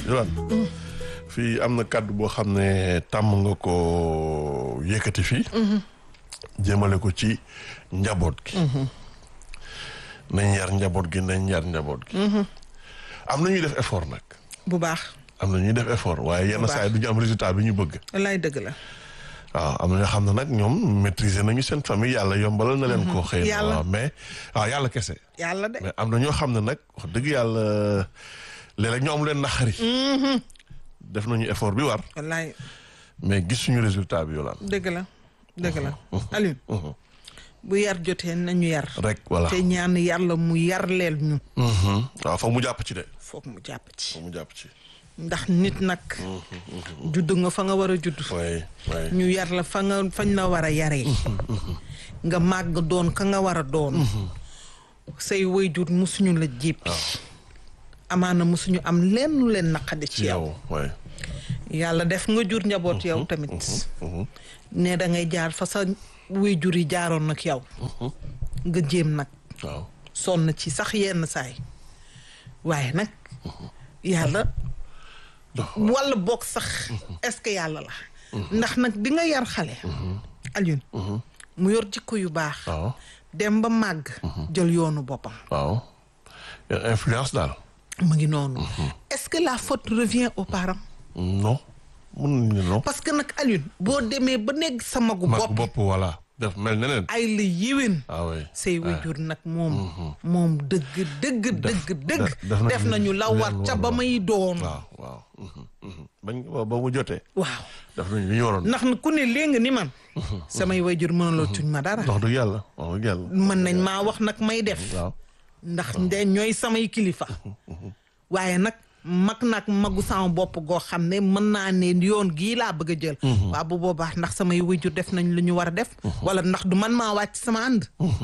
Yolande fii am na kàddu boo xam ne tàmm nga ko yëkkati fii jëmale ko ci njaboot gi nañ yar njaboot gi nañ yar njaboot gi am na ñuy def effort nag bu baax am na ñuy def effort waaye yenn saa yi du ñu am résultat bi ñu bëgg wallaay dëgg la waaw am na ñoo xam ne nag ñoom maîtriser nañu seen famille yàlla yombalal na leen ko xëy na Yàlla. waaw mais waaw yàlla kese yàlla de mais am na ñoo xam ne nag wax dëgg yàlla léeg-léeg ñoo am leen naxari def nañu effort bi war wallaay mais gisuñu résultat bi yolaan dëgg la dëgg la Alioune bu yar jotee nañu yar rek voilà te ñaan yàlla mu yar leel ñu waaw foog mu jàpp ci de foog mu jàpp ci foog mu jàpp ci ndax nit nag judd nga fa nga war a judd way way ñu yar la fa nga fañ la war a yaree nga màgg doon ka nga war a doon say waajur musuñu la jéppi amaana musuñu am lenn lu leen naqadi ci yow yow way yàlla def nga jur njaboot yow tamit ne da ngay jaar fa sa waajur yi jaaroon nag yow nga jéem nag waaw sonn ci sax yenn saay waaye nag yàlla dox walla boog sax est-ce que yàlla la ndax nag di nga yar xale Alioune mu yor jikko yu baax waaw dem ba màgg jël yoonu boppam waaw Yor influence daal mu ngi noonu est-ce que la faute revient aux parents non mun nañu non parce que nag Alioune boo demee ba nekk sa magu mag bopp bopp voilà def mel neneen ay la yéwén ah oui say wajur nag moom moom dëgg dëgg dëgg dëgg def nañu def nañu la war leen ca war ba waaw. may doon waaw waaw mhm, mhm. bañ ba ba mu jotee waaw def nañu li ñu waroon ndax ku ne léegi ni man samay wajur mënuloo tuñ ma dara wax dëgg yàlla wax dëgg yàlla mën nañ maa wax nag may def waaw ndax nde ñooy samay kilifa waaye nag mag nag magu sama bopp goo xam ne mën naa ne yoon gii laa bëgg a jël waaw bu boobaa ndax samay wajur def nañ lu ñu war a def wala ndax du man maa wàcc sama ànd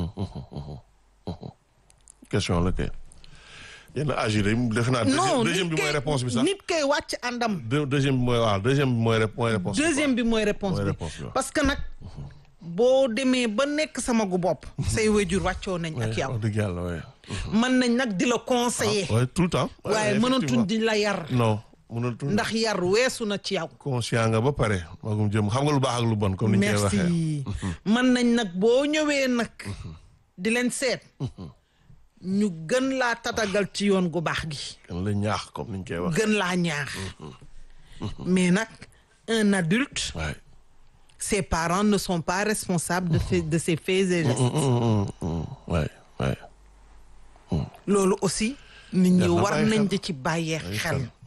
question la kay yenn âge yi de defe naa non deuxième deuxième bi nit mooy kay- réponse bi sax nit kay wàcc àndam Deux- deuxième bi mooy waaw deuxième bi mooy rép- mooy réponse bi quoi. deuxième bi mooy réponse Mooy bi réponse bi, waaw. parce que nag boo demee ba nekk sama gu bopp say wajur wàccoo nañ ak yow wax dëgg yàlla waaye mën nañ nag di la conseiller waaye tout le temps waaye mënatuñ di la yar non mënatuñ ndax yar weesu na ci yow conscient nga ba pare magum jëm xam nga lu baax ak lu bon comme ni ñu koy waxee merci mën nañ nag boo ñëwee nag di leen seet ñu gën laa tatagal ci yoon gu baax gi kan la ñaax comme ni ñu koy waxee gën laa ñaax mais nag un adulte waaye ses parents ne sont pas responsables de fait- de ses faits et gestes waaye waaye loolu aussi nit ñi Jar na war bàyyi nañ xel. di ci bàyyee Bàyyi xel xel.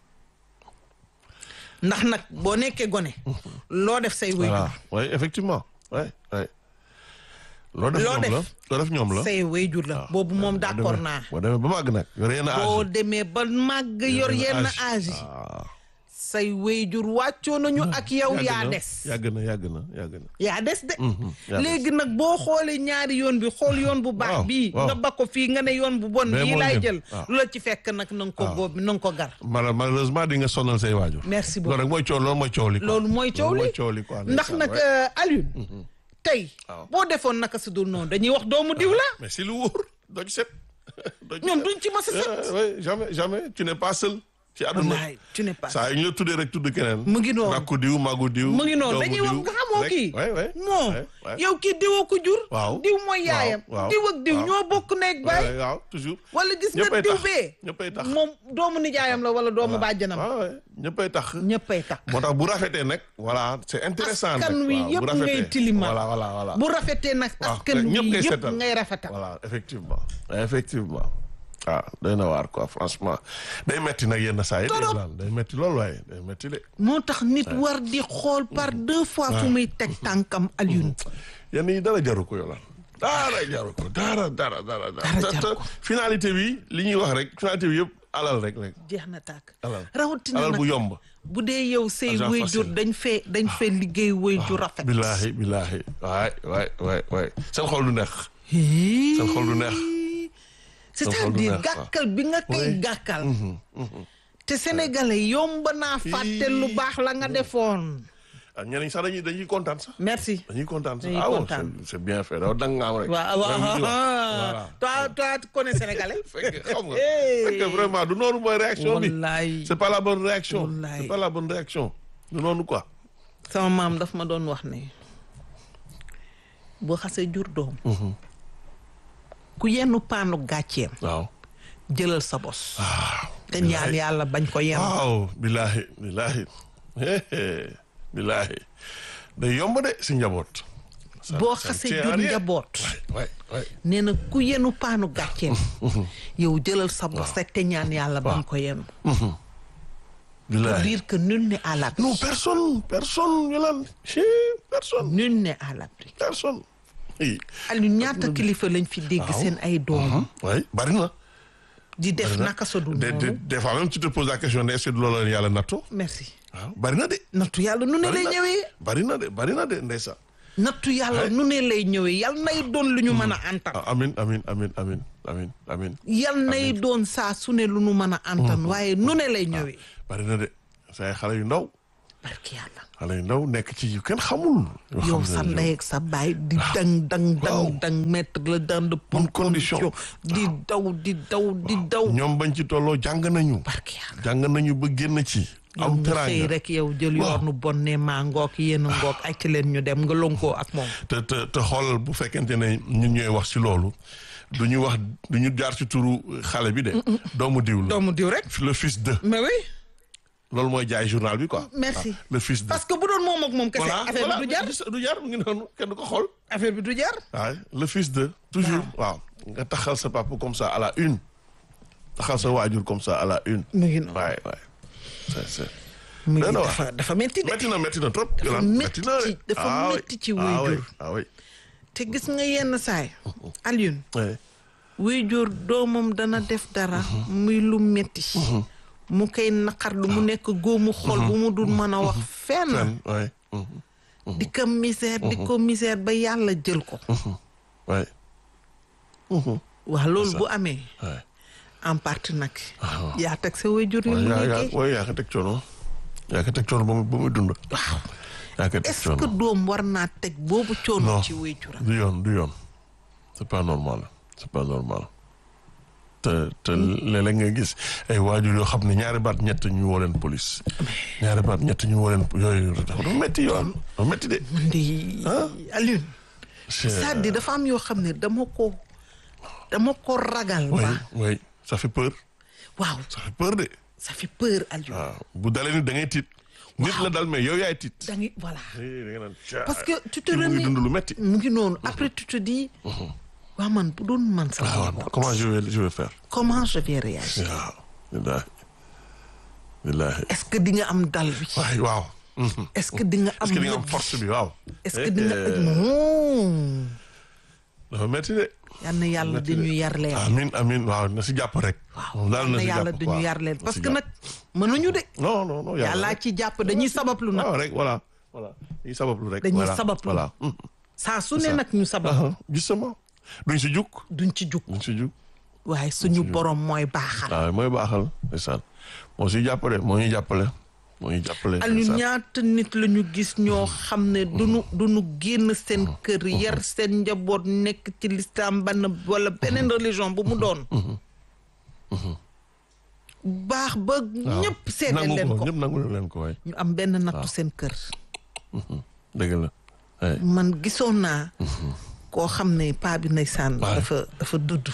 ndax nag boo nekkee gone loo def say voilà wayjur waaye effectivement waaye waaye loo def Loo ñoom la def. loo def ñoom la say wayjur la boobu moom d'accord naa boo demee ba màgg nag yor yenn boo âge demee ba màgg yor yenn âge yi ah say wayjur wàccoo nañu ak yow yàgg yaa na, des yàgg na yàgg na yàgg na yaa des de yaa léegi nag boo xoolee ñaari yoon bi xool yoon bu baax Waaw, bii waaw. nga ba ko fii nga ne yoon bu bon Mais bii moo laay gën, jël waaw. lu la ci fekk nag na nga ko góob na nga ko gar Mal- malheureusement di nga sonal say waajur merci loolu beaucoup rek mooy coow loolu mooy coow li quoi. loolu mooy coow loolu li mooy coow li quoi ndax ndeysaan, nag ouais. euh, Alioune tey Waaw. boo defoon naka su dul noonu dañuy wax doomu diw la mais si lu wóor doo ci set doo ci ñoom set. duñ ci mës a set Ah, ouais, jamais jamais tu n'es pas seul ci àdduna wallaay tu n'es pas saa yu ñu la tuddee rek tudd keneen mu ngi noonu rakku diw magu diw mu ngi noonu doomu dañuy wax diw, nga xamoo rek. kii Ouais, ouais, non ouais, ouais. yow kii diwoo ko jur Waaw. diw mooy yaayam waaw, diw ak diw waaw. ñoo bokk nekk baay Ouais, waaw toujours wala gis nga ñëppay diw tax bee ñëppay tax moom doomu nijaayam la wala doomu bàjjanam waaw ouais, ñëppay tax ñëppay takk moo tax bu rafetee nag voilà c'est intéressant askan nag wi waaw, bu yëpp ngay rafetee. tilimal voilà voilà voilà bu rafetee nag waaw askan wi ñëpp ngay yëpp seetal. ngay rafetal voilà effectivement effectivement ah doy na waar quoi franchement day metti nag yenn saa yi Torop. daal day metti loolu waaye day metti de moo tax nit war di xool par deux fois fu muy teg tànkam Alioune yenn yi dara jaru ko yolaan dara jaru ko dara dara dara Dara te- jaru te ko. finalité bi li ñuy wax rek finalité bi yëpp alal rek rek jeex na tàkk alal rawatina alal nag bu yomb bu dee yow say Argent wayjur facile. dañ fee dañ fee liggéey wayjur rafet billaahi billaahi waay waay waay waay seen xol du neex Hii. seen xol du neex c'est-à-dire neex, waaw. gàkkal bi nga koy Oui. gàkkal te sénégalais yomb naa fàtte lu baax la nga defoon ah ñeneen sax dañuy dañuy kontaan sax merci dañuy kontaan sax Dañuy ah kontaan. c'est c'est bien fait daw dang nga am rek waaw waaw Même li ñu wax. voilà toi toi tu connais sénégalais fekk xam nga Hey. fekk vraiment du noonu mooy réaction bi wallaay c'est pas la bonne réaction Wallaay. c'est pas la bonne réaction du noonu quoi sama maam daf ma doon wax ne boo xasee jur doom ku yennu paanu gàcceem waaw jëlal sa bos waaw te ñaan yàlla bañ ko yenn waaw billaahi billaahi billaahi day yomb de si njaboot Ça- boo ça ne xasee tient à jur rien. njaboot ouais ouais nee na ku yenu paanu gàcceem yow jëlal sa bos rek te ñaan yàlla bañ ko yenn pour billaahi dire que nul n'est à l'abri non personne personne Yolande chi personne nul n'est à l'abri personne i Aliou ñaata kilifa lañ fi dégg Waaw. seen ay doom oui bari na di def naka sa dul des des noonu des fois même tu te poses la question de est-ce que du loolu la yàlla nattu merci waaw bari na de nattu yàlla nu ne bari lay na ñëwee bari na de bari na de ndeysaan nattu yàlla nu ne lay ñëwee yal nay doon lu ñu mën a antan ah, amin amin amin amin amin amin yal nay doon saa su ne lu ñu mën a antan waaye nu ne lay ñëwee bari na de say xale yu ndaw barki yàlla xale yu ndaw nekk ci yu kenn xamul yoo yow xam sa ne ndey ak sa baay di dang dang dang Waaw. dang mettre la dans de bonnes conditions. conditions di daw di daw di daw ñoom bañ ci tolloo jàng nañu barki yàlla jàng nañu ba génn ci yow am nga xëy teraanga rek yow jël Waaw. yoonu bon ne maa ngoog yéen a ngoog ay ci leen ñu dem nga lonkoo ak moom te te te xoolal bu fekkente ne ñun ñooy wax ci loolu du ñu wax du ñu jaar ci turu xale bi de doomu diw la doomu diw rek le fils de mais oui loolu mooy jaay journal bi quoi Merci. Ah, le fils de parce que bu doon moom ak moom kese voilà affaire voilà bi du jar du jar mu ngi noonu kenn du ko xool affaire bi du jar waaw le fils de toujours waaw nga taxal sa papa comme ça à la une taxal sa waajur comme ça à la une mu ngi noonu waay waay c'est c'est mu ngi doy na waar. dafa dafa metti de métti na métti na trop Dafa Yolande, métti na de. ci- dafa Ah oui. métti ci Ah oui, waajur. ah oui te gis nga yenn saay Alioune Ouais. wuy jur doomam dana def dara muy lu metti mu koy naqar lu mu nekk góomu xol bu mu dul mën a wax fenn Fen, ouais. Mhm. di ko misère di ko misère ba yàlla jël ko Ouais. Mhm. waaw loolu ça. bu amee Ouais. en partie nag waaw. yaa teg sa way jur yi Ouais, mu yaa yaa liggéey ouais, yaa ko teg coono yaa ko teg coono ba mu ba muy dund waaw yaa ko teg est-ce que coono doom war naa teg boobu coono Non. ci way juram du yoon du yoon c'est pas normal c'est pas normal te te léeg-léeg nga gis ay waajur yoo xam ne ñaari baat ñett ñu woo leen police ñaari baat ñett ñu woo leen yooyu dafa métti yoon dafa métti de man di Alioune C'est- c'est-à-dire dafa am yoo xam ne dama ko dama ko ragal oui ba oui ça fait peur waaw ça fait peur de ça fait peur Alioune waaw bu dalee ni da ngay tiit nit la dal mais yow yaay tiit da ngay voilà Eh, da nga naan caa parce que tu te kii mu ngi remets dund lu métti mu ngi noonu après tu te dis waa man bu doon man sama waaw bopp comment je vais je vais faire comment je vais réagir waaw billaahi billaahi est-ce que di nga am dal bi waay waaw Mhm. est-ce que di nga am est-ce que di nga am yëg force bi waaw est-ce que di nga Eh, non dafa métti de yal na yàlla dañu yar leen amin amin waaw na si jàpp rek waaw moom daal yal na na si yàlla jàpp dañu waaw. yar leen Na parce si que jàpp. nag mënuñu de non non non yàlla yàllaa rek. ci jàpp dañuy sabablu nag waaw rek voilà voilà dañuy sabablu rek Dañuy voilà, sabablu. voilà Mhm. saa su ne nag ñu sabab Aha, justement duñ si jug duñ ci jug duñ si jug waaye suñu borom mooy baaxal waaw mooy baaxal ndeysaan moo si jàppale moo ñu jàppale moo ñu jàppale Aliou ndeysaan. ñaata nit la ñu gis ñoo xam ne duñu duñu génn seen kër yar seen njaboot nekk ci lislaam bann wala beneen religion bu mu doon baax ba waaw. ñëpp seede nangu leen ko ñëpp nangu leen ko waay ñu am benn nattu seen kër dëgg la waay man gisoon naa koo xam ne paa bi ndeysaan Waay. dafa dafa dudd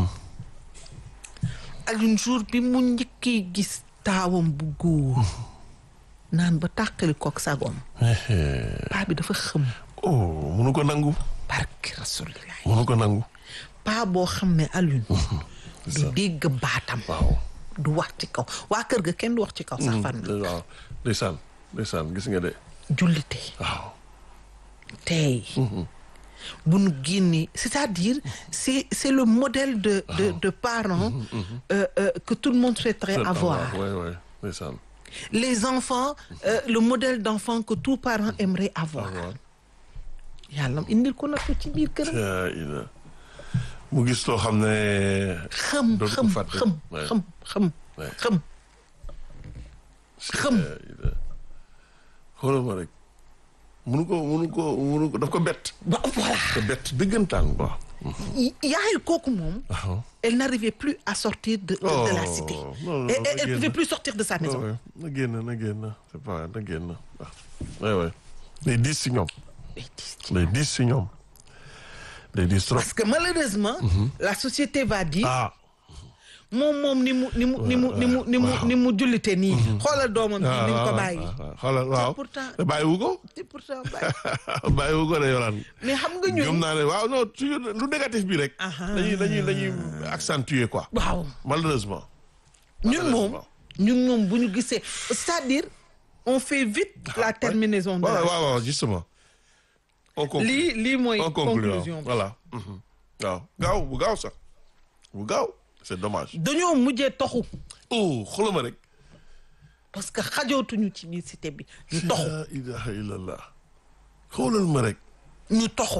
Aliou jour bi mu njëkkee gis taawam bu góor naan ba tàqali kook sagoom paa bi dafa xëm oh munu ko nangu barki rasulillah munu ko nangu paa boo xam ne Aliou du ça. dégg baatam waaw du wax ci kaw waa kër ga kenn du wax ci kaw sax fan la waaw ndeysaan ndeysaan gis nga de jullite waaw tey bu nu génnee c'est-à-dire c'est c'est le modèle de de de parents euh, euh, que tout le monde souhaiterait avoir ouais ouais ndeysaan les enfants euh, le modèle d'enfant que tout parent aimerait avoir waaw yàlla indil ko nag ko ci biir këram yaa ila mu gis loo xam ne xam dootu ko xam fàtte. xam Ouais. xam xam Ouais. xam xam yaa ila xoolal ma rek munu ko munu ko munu ko daf ko bett ba voilà ko bett dëggantaan quoi yaayu kooku moom waaw elle n'arrivait plus à sortir de, de, de la Oh, cité non, non, Et- na et- elle génn. pouvait plus sortir de sa maison Ouais, ouais. na génn na génn c'est pas na génn waaw ouais ouais day diis si ñoom Mais dis- day diis si ñoom day diis trop parce que malheureusement la société va dire ah moom moom ni mu ni mu ni mu ni mu ni mu ni mu jullite nii xoolal doomam bi ni mu ko bàyyi xoolal waaw pourtant- te bàyyiwu ko te pourtant bàyyi bàyyiwu ko de yolaan mais xam nga gëm ñun naa ne waaw non toujours lu négatif bi rek Aha. dañuy dañuy dañuy accentuer quoi waaw malheureusement ñun moom Malheureusement. ñun moom bu ñu gisee c'est-à-dire on fait vite la terminaison de waaw la waaw waaw justement on conclut lii lii mooy on conclut waaw. conclusion bi voilà mhm. waaw gaaw bu gaaw sax bu gaaw c'est dommage dañoo mujjee toxu oh xoolal ma rek parce que xajootuñu ci biir cité bi ñu toxu la ilaha illallah xoolal ma rek ñu toxu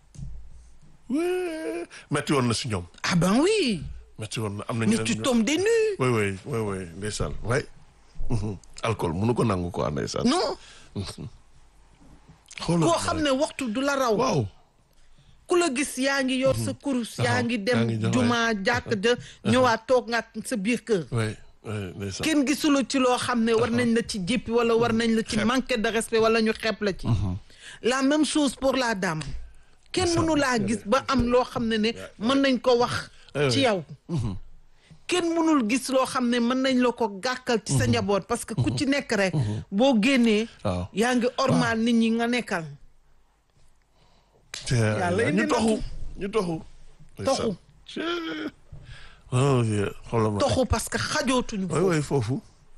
wee metti woon na si ñoom ah ben oui metti woon na am na mais ñeneen tu ñoo- tombes des nues oui oui oui oui ndeysaan way mhm. alcool mënu ko nangu quoi ndeysaan non xoolal koo ma xam rek. ne waxtu du la raw waaw ku la gis yaa ngi yor sa kurus yaa ngi yaa dem ngi dem, juma jàkk ja ñëwaat toog nga sa biir kër oui oui ndeysaan kenn gisula ci loo xam ne war nañ la ci jéppi wala war nañ la ci manquer de respect wala ñu xeeb la ci la même chose pour la dame kenn mënu laa gis ba am loo xam ne ne mën nañ ko wax ci yow kenn mënul gis loo xam ne mën nañ la ko gàkkal ci sa njaboot parce que ku ci nekk rek boo génnee waaw yaa ngi ormal nit ñi nga nekkal Yàlla indi ñu na toxu ñu toxu Toxu. ndeysaan. oh yeah. xoolal ma rek. toxu parce que xajootuñu oui oui foofu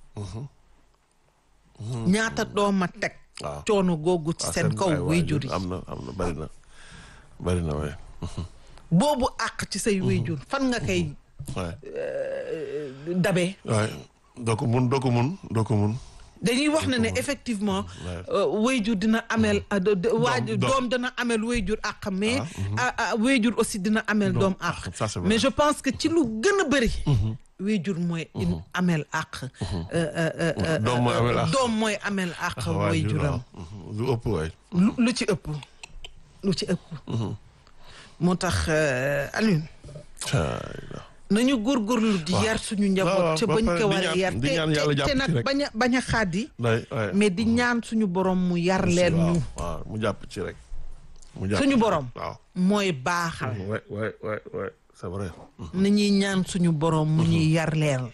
ñaata dooma teg waaw coono googu ci waaw, seen kaw ay wéyjur yi am na am na bari na bari na waaye boobu àq ci say wéyjur fan nga koy waaye dabee waaye doo ko mun doo ko mun doo ko mun dañuy wax ne ne effectivement euh, wéyjur dina ameel ah, de- de- waajur doom. doom dina ameel wéyjur àq mais ah, ah, wéyjur aussi dina ameel doom àq ça, c'est vrai. mais je pense que ci lu gën a bëri wéyjur mooy in ameel àq euh, euh, euh, euh, Doom mooy ameel àq. doom mooy ameel àq waajur, wéyjuram waaw. Mhm. lu ëpp waay lu lu ci ëpp lu ci ëpp moo tax euh, Alioune Caay la. nañu góorgóorlu di yar suñu njaboot waaw, ca ba bañ pare ko di war a ñaan- yar di te ñaan yàlla te- jàpp te ci nag rek. bañ a bañ a xaadi Day waay. mais di ñaan suñu borom mu yar leen waaw, ñu waaw mu jàpp ci rek mu jàpp suñu ci. borom waaw mooy baaxal waay waay waay waay c'est vrai na ñuy ñaan suñu borom mu ñuy yar leen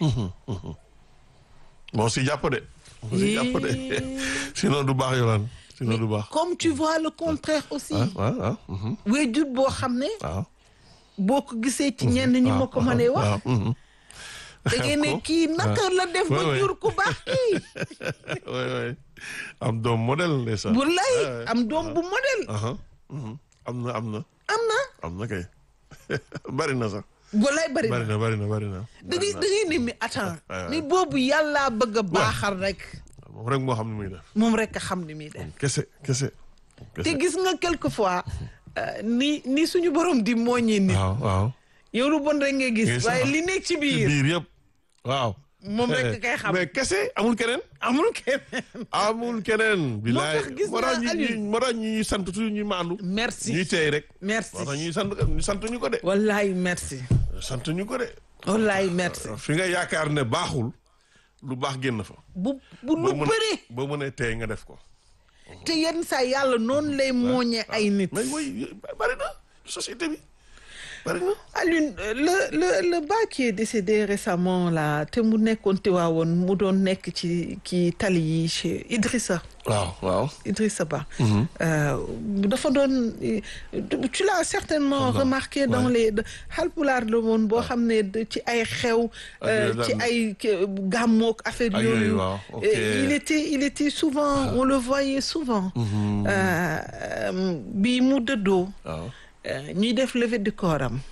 moo si jàpp de moo si jàpp de sinon du baax yolaan sinon du baax comme tu vois le contraire aussi ah waaw waaw mhm. wéyjur boo xam ne waaw boo ko gisee ci ñenn ñi ma ko mënee wax waaw mhm. da ngeen ne kii naka la def ba Ouais, ouais. jur ku baax kii waay waay am doom modèle ndeysaan bu lay Ouais. am doom bu modèle aha mhm. am na am na am na am na kay bari na sax bu lay bari na bari na bari na bari na da ngay da ngay ne mi attends Ouais, ouais. mi boobu yàllaa bëgg a baaxal rek moom rek moo xam ne muy def moom rek a xam ni muy def kese kese te kese gis nga quelquefois euh, ni ni suñu borom di mooñee nit waaw waaw yow lu bon rek ngay gis Gis waaye naa. li nekk ci ci biir biir yëpp waaw moom rek kay xam mais kese amul keneen amul kenn amul keneen bilaay tax gis moo tax naa ñi Aliou. ñi- moo tax ñuy sant toujours ñuy maandu merci ñuy teey rek merci moo tax ñuy sant ñu sant ñu ko de wallaay merci sant ñu ko de wallaay merci fi nga yaakaar ne baaxul lu baax génn fa bu bu lu boo mën bëri boo mënee teey nga def ko te yenn saa yàlla noonu lay mooñee ay nit mais mooy bari na société bi bari na Alioune le le le bas qui est décédé récemment là te mu nekkoon Tiwaawoon mu doon nekk ci ci tali yi chez Idrissa waaw waaw Idrissa Ba Euh, dafa doon tu l'as certainement Xam naa, remarqué dans ouais. les de- Halpulaar la woon boo xam ne de- ci ay xew euh, yooyu ci daan- ay ke- gàmmook affaire Ak yooyu yooyu, waaw, ok. Euh, il était il était souvent on le voyait souvent Euh, euh, bi mu dëddoo waaw euh, ñuy def levée du corps am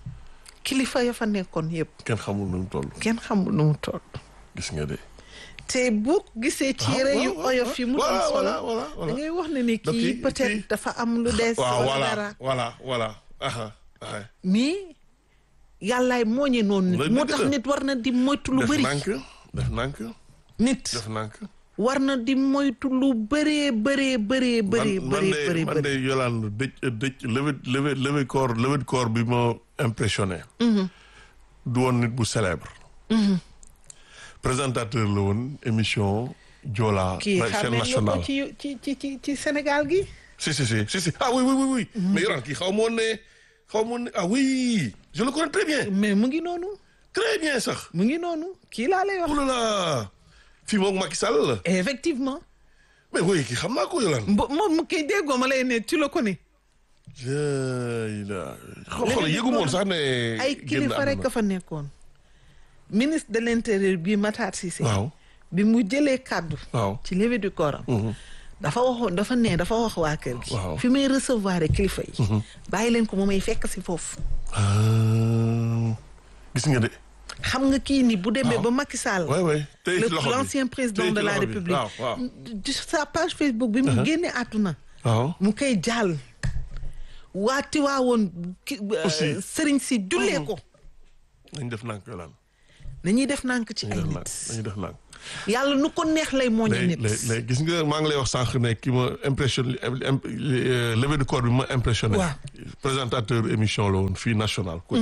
kilifa ya fa nekkoon yëpp kenn xamul nu mu toll kenn xamul nu mu toll gis nga de te boo ko gisee ci yére yu waaw, waaw, oyof yi mu doon voilà, sol voilà, voilà, da voilà. ngay wax ne ni Donc, kii kii- peut-être kii- dafa am lu des waaw wala voilà dara voilà voilà aha aha mais yàllaay mooñe noonu nit Mooy moo dëgg tax la. nit war na di moytu lu def bëri nànk def nànk nit def nànk war na di moytu lu bëree bëree bëree bëree man bëree de bëree man de Yolande dëj dëj levée levée levée corps levée de corps bi ma impressionné. du woon nit bu célèbre. présentateur la woon émission Joola. kii chaîne xamee nga nationale ko ci ci ci ci ci Sénégal gi si si si si si ah oui oui oui oui. mais Yolande kii xaw ma woon ne xaw ma woon ne ah oui je le connais très bien mais mu ngi noonu très bien sax. mu ngi noonu kii laa lay wax oh là là fii moom Macky Sall la effectivement mais oui kii xam naa ko Yolande. mbo moom mu kii déggoo ma lay ne tu le connais jërëjëf la xool yëgu moon sax ne. ay kilifa rek a fa nekkoon ministre de l'intérieur bi Matar Cissé waaw bi mu jëlee kàddu waaw. ci levée du corps am dafa waxoon dafa ne dafa wax waa kër gi Waaw. fi may recevoir kilifa yi bàyyi leen ko moom may fekk si foofu Ah, gis nga de. xam nga kii ni bu demee Waaw. ba Macky Sall waay waay tey le ci loxo bi l'ancien président Tey de ci la loxo bi. République waaw waaw. de sa page Facebook bi mu génnee àdduna waaw mu koy jàll waa Tiwaawoon ki Aussi. sëriñ si jullee ko nañ def nànk Yolande nañuy def nànk ci ay nañ def nànk nit nañu def nànk. yàlla nu ko neex lay mooñe léegi nit léegi léegi gis nga maa ngi lay wax sànq ne ki ma impressionné levée du corps bi ma impressionné. Waaw. présentateur émission la woon fii national. ko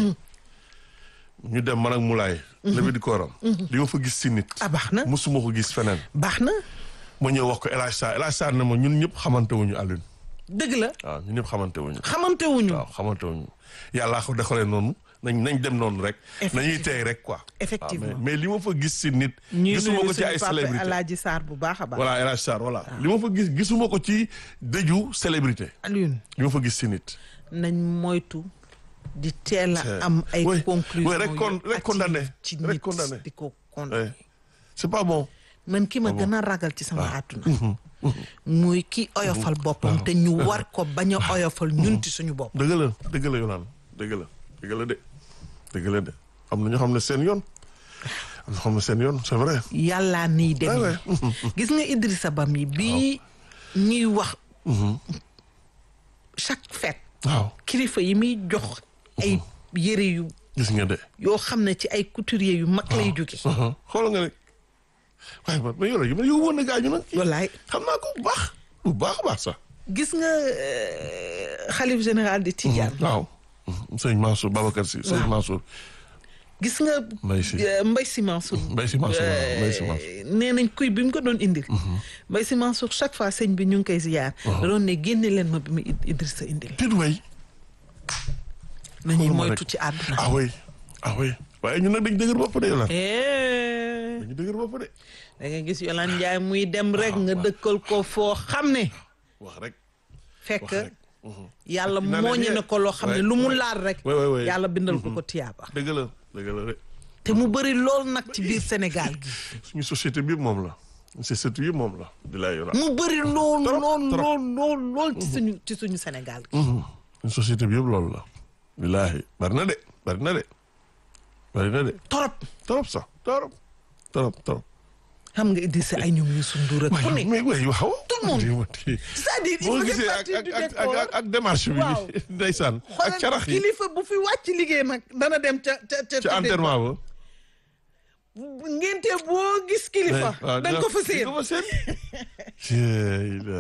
ñu dem man ak Moulay. levée du corps am. li ma fa gis si nit. ah baax na musuma ko gis feneen. baax na ma ñëw wax ko El Hadj Sarr El Hadj Sarr ne ma ñun ñëpp xamante wuñu Alioune. dëgg la waaw ñun ñëpp xamante wuñu. xamante wuñu waaw xamante wuñu yàllaa ko defalee noonu nañ nañ dem noonu rek. nañuy tey rek quoi. Effectivement. waaw mais mais li ma fa gis si nit. ñuy gisuma nuyu ko ci suñu ay papa célébrité Alaaji Sarr bu baax a baax voilà El Hadj Sarr voilà li ma fa gis gisuma ko ci dëju célébrité Alioune li ma fa gis si nit. nañ moytu di teel C'est- a am ay Oui, conclusion oui, rek con- yu rek condamné, hâtives ci rek nit condamné. di ko Ouais. condamné c'est pas bon. man ki ma gën a ragal ci sama àdduna muy ki oyofal boppam te ñu war ko bañ a oyofal ñun ci suñu bopp dëgg la dëgg la Yolande dëgg la dëgg la de dëgg la de am na ñoo xam ne seen yoon am na ñoo xam ne seen yoon c'est vrai. yàllaa niy Ouais, demee ouais. gis nga Idrissa Ba mi bii ñuy wax chaque fête waaw kilifa yi muy jox ay yëre yu gis nga de. yoo xam ne ci ay couturier yu mag lay jóge xoolal nga ne waaye man man yore yi man yow woon na gaañu nag. wallaay xam naa ko bu baax bu baax a baax sax. gis nga euh, xalif général de Tidiane waaw. sëñ Mansour Babacar si sëñ Mansour. gis nga Mbaye Sy. euh, Mbaye Sy Mansour Mbaye Sy Mansour waaw Mbaye Sy Mansour. nee nañ kuy bi mu ko doon indil Mbaye Sy Mansour chaque fois sëñ bi ñu ngi koy ziyaar da doon ne génne leen ma bi mu Id- Idrissa indil Pit way. nañuy xoolal ma moytu rek. ci àdduna ah oui ah oui waaye ñun nag dañu dëgër bopp de Yolande. Eh, dañu dëgër bopp de. da nga gis Yolande Ndiaye muy dem rek nga dëkkal ko foo xam ne wax rek. fekk wax rek. yàlla Naa ne mooñe nii na ko loo xam ne ouais, lu mu ouais. laal rek Ouais, ouais, ouais. yàlla bindal ko ko tiyaaba dëgg la dëgg la de. te mu bëri lool nag ci biir Sénégal gi suñu société bi yëpp moom la. société bi yëpp moom la. di lay Yolande. mu bëri lool Trop, lool trop. lool lool lool ci suñu ci suñu Sénégal gi suñu société bi yëpp loolu la. billaahi bari na de bari na de. bari na de. torop trop sax trop. trop trop. xam nga Idrissa ay ñoom ñu sundur ak ku waaye ne mais waaye waaw. Tout le monde. c'est-à-dire il boo faisait gisee ak partie ak du ak décor ak ak démarche bi. Waaw. ndeysaan ak xoolal carax yi. kilifa bu fi wàcc liggéey nag dana dem ca ca ca ci enterrement ba. ngénte boo gis kilifa waaw da nga ko fa di séen nga ko seen. Jeey la.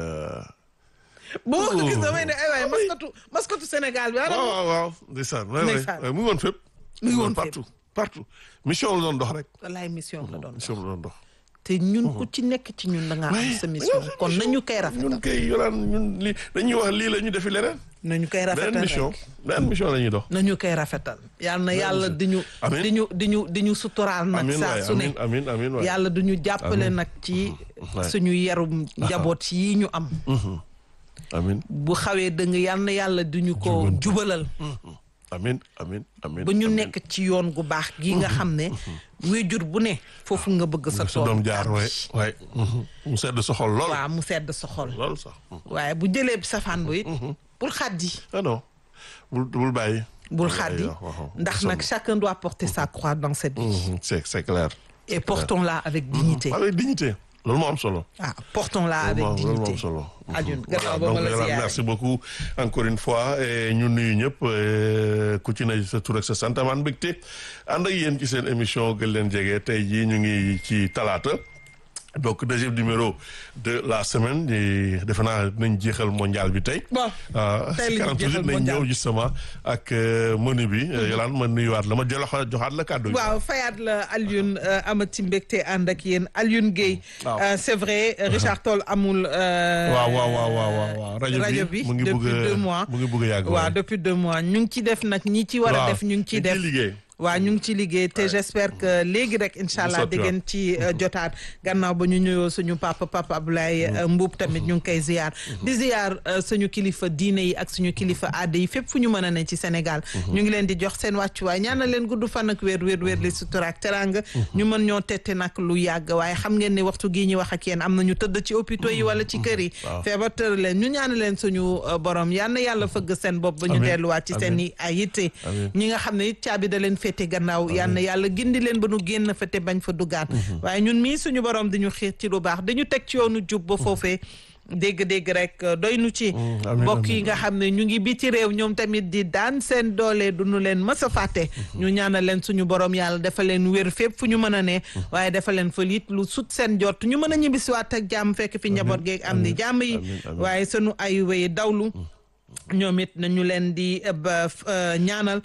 boo ko gis Oh. damay ne ay waay maskatu maskatu Sénégal bi waaw ana waaw waaw ndeysaan. waay waay Ndeysaan. waay mu ngi woon fépp. mu ngi woon fépp. partout partout. mission la doon dox rek. wallaay mission la doon mission la doon dox. te ñun ku ci nekk ci ñun da ngaa am sa mission kon nañu koy rafetal ñun kay yoraan ñun li dañuy wax lii la ñu defi leneen. nañu koy rafetal beneen mission rek beneen mission la ñuy dox. nañu koy rafetal yàlla na yàlla di ñu Amiin. di ñu di ñu di ñu suturaal nag amiin saa waay su ne amiin amiin amiin waay. yàlla du ñu jàppale nag ci waay. suñu yarum njaboot yi ñu am amiin bu xawee dëng yàlla na yàlla di ñu ko jubalal amiin amiin amiin. ba ñu amiin. nekk ci yoon gu baax gi nga xam ne wéjur bu ne foofu nga bëgg sa sa doom tool jaar waay waay. mu sedd sa xol lool. waaw mu sedd sa xol lool sax. waaye bu jëlee safaan bu it bul xaddi ah non bul bul bàyyi. bul bàyyi, xaddi waaw, waaw. ndax nag chacun doit porter sa croix dans cette vie Mhm, c'est c'est clair. et portons-la avec dignité avec dignité loolu moo am solo. ah portons-la avec loolu moo dignité am solo. Alioune Voilà, gannaaw ba donc ma la Yolande, siyaare merci beaucoup encore une fois et ñu nuyu ñëpp euh, ku ci ne sa tur ak sa sant amaan mbégte ànd ak yéen ci seen émission gën leen jege tey jii ñu ngi ci talaata donc deuxième numéro de la semaine di defe naa dinañ jeexal mondial bi tey. bon tey si la kanam ñuy jeexal tuuti nañ mondial ñëw justement ak menu bi. Yolande ma nuyuwaat la ma jëloon joxaat la kàddu gi. waaw fayaat la Alioune amati mbégte ànd ak yéen Alioune Guèye. waaw. Euh, c'est vrai Richard Toll amul. euh, waaw waaw waaw waaw waaw rajo rajo bi bi mu ngi depuis bëgg a deux mois. mu ngi bëgg a yàgg. waaw depuis deux mois ñu ngi ci def nag ñi ci war a waaw def ñu ngi ciy ñu ngi def. ciy liggéey. waaw ñu ngi ci liggéey te j'espère que léegi rek incha allah sotti di ngeen ci euh, jotaat gannaaw ba ñu ñëwoo suñu papa papa Abdoulaye euh, Mbuub tamit ñu ngi koy ziar di ziar euh, suñu kilifa diine yi ak suñu kilifa aada yi fépp fu ñu mën a ne ci Sénégal ñu ngi leen di jox seen wàccuwaay ñaanal leen gudd fan ak wér wér wér li sutura ak teranga ñu mën ñoo tette nag lu yàgg waaye xam ngeen ne waxtu gii ñu wax ak yéen am na ñu tëdd ci hôpitaux yi wala ci kër yi waaw. feebar tër leen ñu ñaanal leen suñu euh, borom yal na yàlla fëgg seen bopp ba ñu Amiin. delluwaat ci seen Amiin. i ay yitte Amiin. ñi nga xam ne it caabi da leen féete gannaaw yal na yàlla gindi leen ba nu génn fa te bañ fa duggaat waaye ñun mii suñu borom di ñu xiir ci lu baax dañu teg ci yoonu jub ba foofee dégg-dégg rek euh, doy nu ci amiin, mbokk yi amiin. nga xam ne ñu ngi biti réew ñoom tamit di daan seen doole du nu leen mës a fàtte ñu ñaanal leen suñu borom yàlla dafa leen wér fépp fu ñu mën a ne waaye dafa leen fa it lu sut seen jot ñu mën a ñibbisiwaat ak jàmm fekk fi njaboot geeg am ni jàmm yi amiin, amiin. waaye sunu ay wéy dawlu ñoom it nañu leen di eh, ba f- eh, ñaanal